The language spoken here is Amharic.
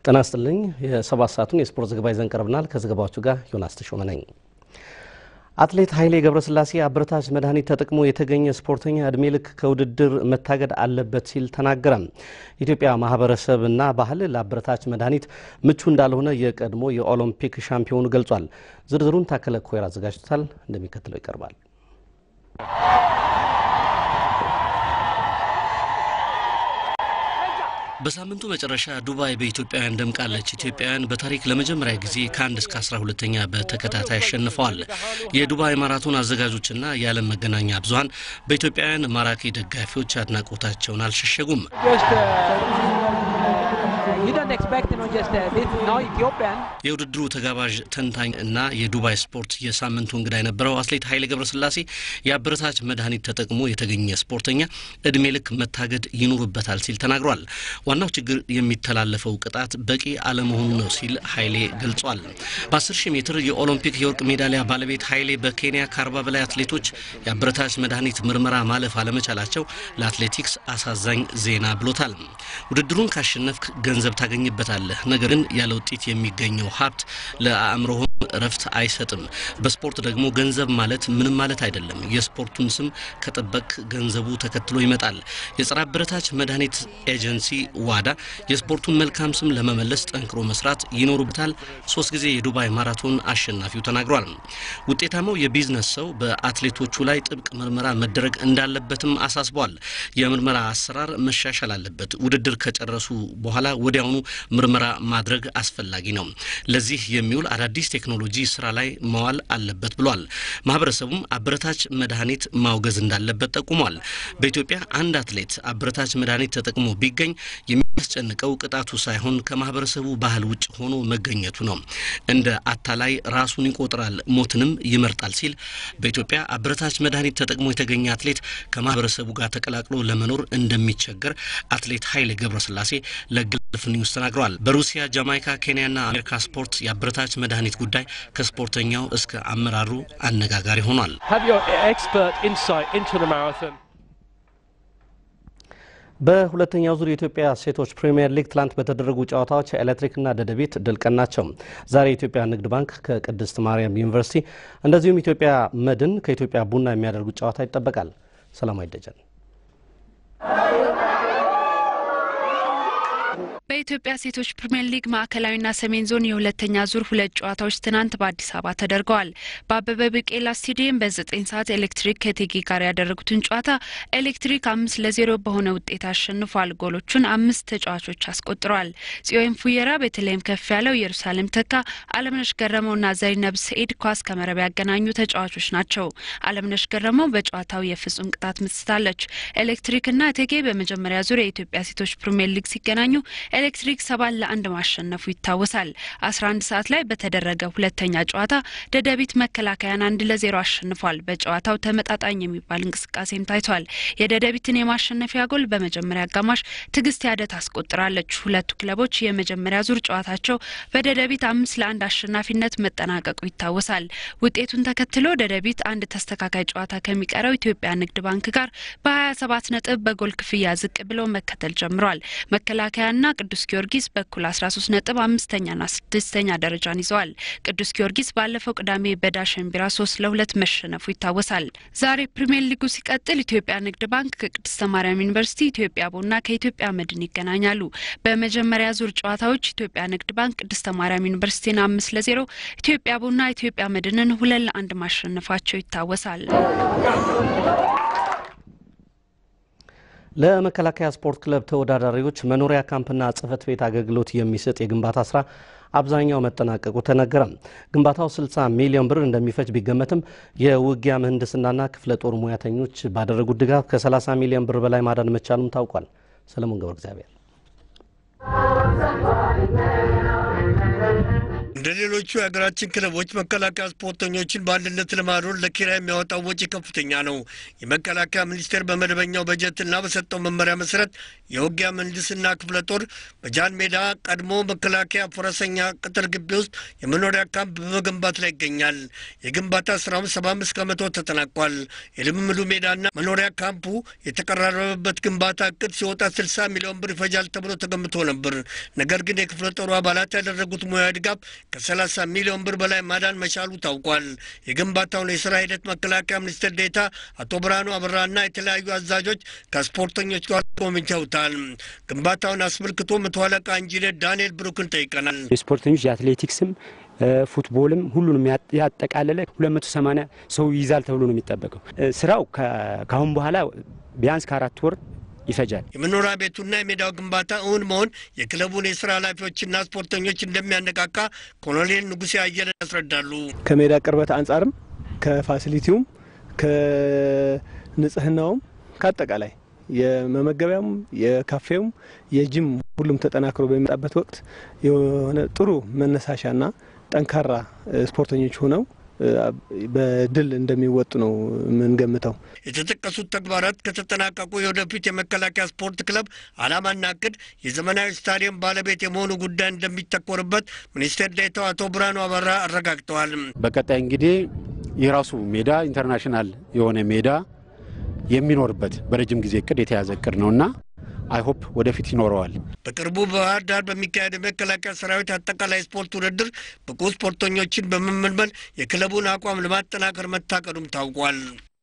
ጤና ይስጥልኝ። የሰባት ሰዓቱን የስፖርት ዘገባ ይዘን ቀርበናል። ከዘገባዎቹ ጋር ዮናስ ተሾመ ነኝ። አትሌት ኃይሌ ገብረስላሴ አበረታች መድኃኒት ተጠቅሞ የተገኘ ስፖርተኛ እድሜ ልክ ከውድድር መታገድ አለበት ሲል ተናገረ። የኢትዮጵያ ማህበረሰብና ባህል ለአበረታች መድኃኒት ምቹ እንዳልሆነ የቀድሞ የኦሎምፒክ ሻምፒዮኑ ገልጿል። ዝርዝሩን ታከለ ኮይር አዘጋጅቶታል፣ እንደሚከተለው ይቀርባል። በሳምንቱ መጨረሻ ዱባይ በኢትዮጵያውያን ደምቃለች። ኢትዮጵያውያን በታሪክ ለመጀመሪያ ጊዜ ከአንድ እስከ አስራ ሁለተኛ በተከታታይ አሸንፈዋል። የዱባይ ማራቶን አዘጋጆችና የዓለም መገናኛ ብዙኃን በኢትዮጵያውያን ማራኪ ደጋፊዎች አድናቆታቸውን አልሸሸጉም። የውድድሩ ተጋባዥ ተንታኝ እና የዱባይ ስፖርት የሳምንቱ እንግዳ የነበረው አትሌት ኃይሌ ገብረስላሴ የአበረታች መድኃኒት ተጠቅሞ የተገኘ ስፖርተኛ እድሜ ልክ መታገድ ይኖርበታል ሲል ተናግሯል። ዋናው ችግር የሚተላለፈው ቅጣት በቂ አለመሆኑ ነው ሲል ኃይሌ ገልጿል። በ10 ሺህ ሜትር የኦሎምፒክ የወርቅ ሜዳሊያ ባለቤት ኃይሌ በኬንያ ከአርባ በላይ አትሌቶች የአበረታች መድኃኒት ምርመራ ማለፍ አለመቻላቸው ለአትሌቲክስ አሳዛኝ ዜና ብሎታል። ውድድሩን ካሸነፍክ ገንዘብ ታገኝበታለህ፣ ነገር ግን ያለ ውጤት የሚገኘው ሀብት ለአእምሮህም እረፍት አይሰጥም። በስፖርት ደግሞ ገንዘብ ማለት ምንም ማለት አይደለም። የስፖርቱን ስም ከጠበቅ ገንዘቡ ተከትሎ ይመጣል። የጸረ አበረታች መድኃኒት ኤጀንሲ ዋዳ የስፖርቱን መልካም ስም ለመመለስ ጠንክሮ መስራት ይኖሩበታል። ሶስት ጊዜ የዱባይ ማራቶን አሸናፊው ተናግሯል። ውጤታማው የቢዝነስ ሰው በአትሌቶቹ ላይ ጥብቅ ምርመራ መደረግ እንዳለበትም አሳስቧል። የምርመራ አሰራር መሻሻል አለበት። ውድድር ከጨረሱ በኋላ ወዲያውኑ ምርመራ ማድረግ አስፈላጊ ነው። ለዚህ የሚውል አዳዲስ ቴክኖሎጂ ስራ ላይ መዋል አለበት ብሏል። ማህበረሰቡም አበረታች መድኃኒት ማውገዝ እንዳለበት ጠቁሟል። በኢትዮጵያ አንድ አትሌት አበረታች መድኃኒት ተጠቅሞ ቢገኝ የሚያስጨንቀው ቅጣቱ ሳይሆን ከማህበረሰቡ ባህል ውጭ ሆኖ መገኘቱ ነው። እንደ አታላይ ራሱን ይቆጥራል፣ ሞትንም ይመርጣል ሲል በኢትዮጵያ አበረታች መድኃኒት ተጠቅሞ የተገኘ አትሌት ከማህበረሰቡ ጋር ተቀላቅሎ ለመኖር እንደሚቸገር አትሌት ኃይሌ ገብረስላሴ ለገልፍ ኒውስ ተናግረዋል። በሩሲያ፣ ጃማይካ፣ ኬንያና አሜሪካ ስፖርት የአበረታች መድኃኒት ጉዳይ ከስፖርተኛው እስከ አመራሩ አነጋጋሪ ሆኗል። በሁለተኛው ዙር የኢትዮጵያ ሴቶች ፕሪምየር ሊግ ትላንት በተደረጉ ጨዋታዎች ኤሌክትሪክና ደደቢት ድል ቀናቸው። ዛሬ የኢትዮጵያ ንግድ ባንክ ከቅድስት ማርያም ዩኒቨርሲቲ እንደዚሁም ኢትዮጵያ መድን ከኢትዮጵያ ቡና የሚያደርጉት ጨዋታ ይጠበቃል። ሰላማዊ ደጀን በኢትዮጵያ ሴቶች ፕሪምየር ሊግ ማዕከላዊና ሰሜን ዞን የሁለተኛ ዙር ሁለት ጨዋታዎች ትናንት በአዲስ አበባ ተደርገዋል። በአበበ ቢቄላ ስቴዲየም በዘጠኝ ሰዓት ኤሌክትሪክ ከቴጌ ጋር ያደረጉትን ጨዋታ ኤሌክትሪክ አምስት ለዜሮ በሆነ ውጤት አሸንፏል። ጎሎቹን አምስት ተጫዋቾች አስቆጥረዋል። ጽዮን ፉየራ፣ ቤተልሔም ከፍ ያለው፣ ኢየሩሳሌም ተካ፣ አለምነሽ ገረመውና ዘይነብ ሰኢድ ኳስ ከመረብ ያገናኙ ተጫዋቾች ናቸው። አለምነሽ ገረመው በጨዋታው የፍጹም ቅጣት ምትስታለች። ኤሌክትሪክና ቴጌ በመጀመሪያ ዙር የኢትዮጵያ ሴቶች ፕሪምየር ሊግ ሲገናኙ ኤሌክትሪክ ሰባት ለአንድ ማሸነፉ ይታወሳል። አስራ አንድ ሰዓት ላይ በተደረገ ሁለተኛ ጨዋታ ደደቢት መከላከያን አንድ ለዜሮ አሸንፏል። በጨዋታው ተመጣጣኝ የሚባል እንቅስቃሴም ታይቷል። የደደቢትን የማሸነፊያ ጎል በመጀመሪያ አጋማሽ ትዕግስት ያደት አስቆጥራለች። ሁለቱ ክለቦች የመጀመሪያ ዙር ጨዋታቸው በደደቢት አምስት ለአንድ አሸናፊነት መጠናቀቁ ይታወሳል። ውጤቱን ተከትሎ ደደቢት አንድ ተስተካካይ ጨዋታ ከሚቀረው ኢትዮጵያ ንግድ ባንክ ጋር በሀያ ሰባት ነጥብ በጎል ክፍያ ዝቅ ብሎ መከተል ጀምሯል። መከላከያና ቅዱስ ጊዮርጊስ በኩል 13 ነጥብ አምስተኛና ስድስተኛ ደረጃን ይዘዋል። ቅዱስ ጊዮርጊስ ባለፈው ቅዳሜ በዳሸን ቢራ ሶስት ለሁለት መሸነፉ ይታወሳል። ዛሬ ፕሪምየር ሊጉ ሲቀጥል ኢትዮጵያ ንግድ ባንክ ከቅድስተ ማርያም ዩኒቨርሲቲ፣ ኢትዮጵያ ቡና ከኢትዮጵያ መድን ይገናኛሉ። በመጀመሪያ ዙር ጨዋታዎች ኢትዮጵያ ንግድ ባንክ ቅድስተ ማርያም ዩኒቨርሲቲን አምስት ለዜሮ፣ ኢትዮጵያ ቡና ኢትዮጵያ መድንን ሁለት ለአንድ ማሸነፋቸው ይታወሳል። ለመከላከያ ስፖርት ክለብ ተወዳዳሪዎች መኖሪያ ካምፕና ጽሕፈት ቤት አገልግሎት የሚሰጥ የግንባታ ስራ አብዛኛው መጠናቀቁ ተነገረ። ግንባታው 60 ሚሊዮን ብር እንደሚፈጅ ቢገመትም የውጊያ ምህንድስናና ክፍለ ጦር ሙያተኞች ባደረጉት ድጋፍ ከ30 ሚሊዮን ብር በላይ ማዳን መቻሉም ታውቋል። ሰለሞን ገብረ እግዚአብሔር እንደ ሌሎቹ የሀገራችን ክለቦች መከላከያ ስፖርተኞችን በአንድነት ለማኖር ለኪራይ የሚያወጣው ወጪ ከፍተኛ ነው። የመከላከያ ሚኒስቴር በመደበኛው በጀትና በሰጠው መመሪያ መሰረት የውጊያ ምህንድስና ክፍለ ጦር በጃን ሜዳ ቀድሞ መከላከያ ፈረሰኛ ቅጥር ግቢ ውስጥ የመኖሪያ ካምፕ በመገንባት ላይ ይገኛል። የግንባታ ስራውም ሰባ አምስት ከመቶ ተጠናቋል። የልምምዱ ሜዳና መኖሪያ ካምፑ የተቀራረበበት ግንባታ እቅድ ሲወጣ ስልሳ ሚሊዮን ብር ይፈጃል ተብሎ ተገምቶ ነበር። ነገር ግን የክፍለ ጦሩ አባላት ያደረጉት ሙያዊ ድጋፍ ከሰላሳ ሚሊዮን ብር በላይ ማዳን መቻሉ ታውቋል። የግንባታውን የስራ ሂደት መከላከያ ሚኒስትር ዴኤታ አቶ ብርሃኑ አበራና የተለያዩ አዛዦች ከስፖርተኞች ጋር ጎብኝተውታል። ግንባታውን አስመልክቶ መቶ አለቃ ኢንጂነር ዳንኤል ብሩክን ጠይቀናል። የስፖርተኞች የአትሌቲክስም ፉትቦልም ሁሉንም ያጠቃለለ 280 ሰው ይይዛል ተብሎ ነው የሚጠበቀው። ስራው ከአሁን በኋላ ቢያንስ ከአራት ወር ይፈጃል። የመኖሪያ ቤቱና የሜዳው ግንባታ እውን መሆን የክለቡን የስራ ኃላፊዎችና ስፖርተኞች እንደሚያነቃቃ ኮሎኔል ንጉሴ አየለ ያስረዳሉ። ከሜዳ ቅርበት አንጻርም ከፋሲሊቲውም ከንጽህናውም ከአጠቃላይ የመመገቢያውም የካፌውም የጂም ሁሉም ተጠናክሮ በሚመጣበት ወቅት የሆነ ጥሩ መነሳሻና ጠንካራ ስፖርተኞች ሆነው በድል እንደሚወጡ ነው የምንገምተው። የተጠቀሱት ተግባራት ከተጠናቀቁ የወደፊት የመከላከያ ስፖርት ክለብ ዓላማና እቅድ የዘመናዊ ስታዲየም ባለቤት የመሆኑ ጉዳይ እንደሚተኮርበት ሚኒስቴር ዴኤታው አቶ ብርሃኑ አበራ አረጋግጠዋል። በቀጣይ እንግዲህ የራሱ ሜዳ ኢንተርናሽናል የሆነ ሜዳ የሚኖርበት በረጅም ጊዜ እቅድ የተያዘ እቅድ ነውና አይሆፕ ወደፊት ይኖረዋል። በቅርቡ በባህር ዳር በሚካሄደው የመከላከያ ሰራዊት አጠቃላይ ስፖርት ውድድር ብቁ ስፖርተኞችን በመመልመል የክለቡን አቋም ለማጠናከር መታቀዱም ታውቋል።